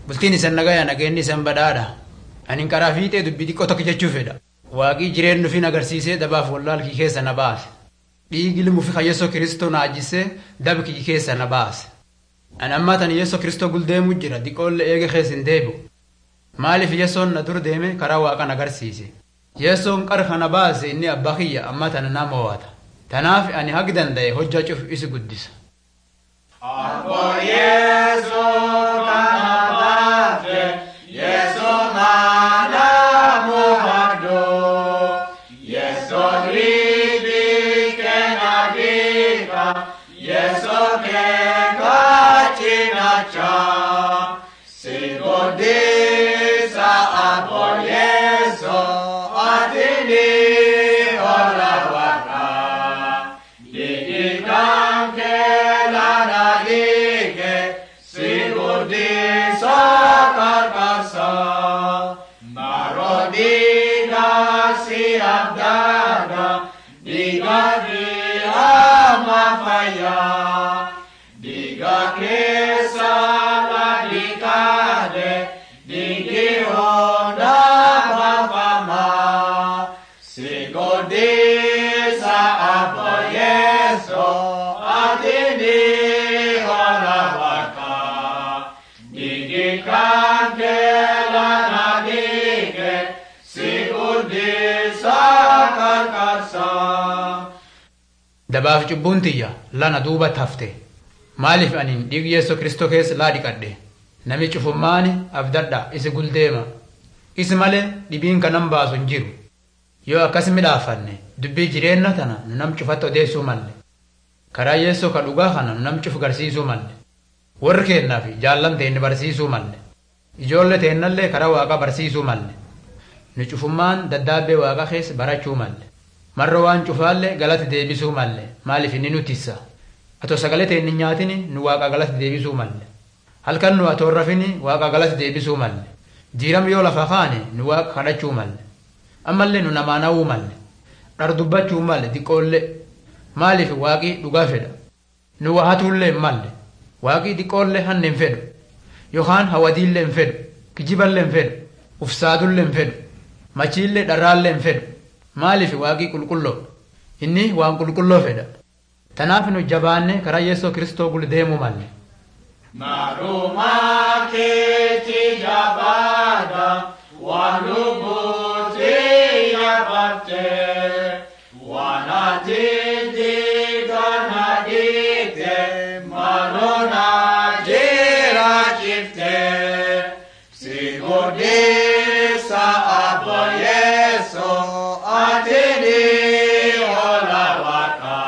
bultiin isan nagaya nageenni isan badhaadha anin karaa fiixee dubbii xiqqoo tokko jechuu fedha waaqii jireen nufin agarsiisee dabaaf wallaalkii keessa na baase dhiigi limuufi kayyesoo kiristoo na ajjisee dabkii keessa na baase an ammaa tan yeessoo kiristoo guldeemu jira diqoolle eege keessa hin deebi'u maaliif yeessoon na dur deeme karaa waaqan agarsiise yeessoon qara kana baase inni abbaa kiyya ammaa tana na mo'ata tanaaf ani hagi danda'e hojjaa cufu isi guddisa Abbo Yesu kanabate, Yesu mana muhado, Yesu ribi kenagika, Yesu kekachinacha, Sigodisa Abbo Yesu atini olawaka. Didikanke lanadike sigudi sakarkasa Marodiga siabdaga digadi amafaya Diga kesa ladikade digi honda mafama Sigodisa apo Yeso atini horavaka Digi kanke lanadike Sigudisa karkasa dabaaf cubbuun tiyya lana duuba tafte maaliif anin dhiigi yeessoo kristoo keessa laa dhiqadhe nami cufummaani abdadha isi guldeema isi malee dhibiin kanan baasu hin jiru yoo akkas midhaafanne dubbii jireenna tana nu nam cufatti odeessuu malle karaa yeessoo ka dhugaa kana nu nam cufu garsiisuu malle warri keennaaf jaallan teenne barsiisuu malle ijoollee teennallee karaa waaqa barsiisuu malle nu cufummaan daddaabbee waaqa keessa barachuu malle marra waan cufaallee galata deebisuu malle maaliif inni nu tissa atoo sagalee ta'e inni nyaatini nu waaqa galata deebisuu malle halkan nu atoo rafini waaqa galata deebisuu malle jiiram yoo lafa kaane nu waaqa kadhachuu malle ammallee nu namaa na'uu malle dhar dubbachuu malle diqqoollee maaliif waaqii dhugaa fedha nu waa hatuullee hin malle waaqii diqqoollee hanne hin fedhu yookaan hawadiillee hin fedhu kijiballee hin fedhu ufsaadullee hin fedhu machiillee dharraallee hin fedhu maaliif waaqii qulqulloo inni waan qulqulloo fedha tanaaf nu jabaanne karaa yeessoo kristoo gul deemuu malle Maruma keti jabada wanubuti yabate wanatiti ganadite marona jira chifte sigodisa abo yeso atini olawaka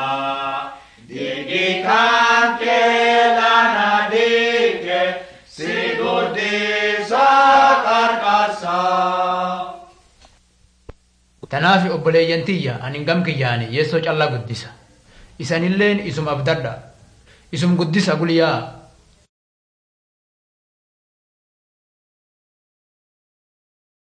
Didikanke lanadike sigudisa karkasa. tanaaf obboleeyyan tiyya anin gam kiyyaane yeessoo callaa guddisa isanilleen isum abdadha isum guddisa gulyaa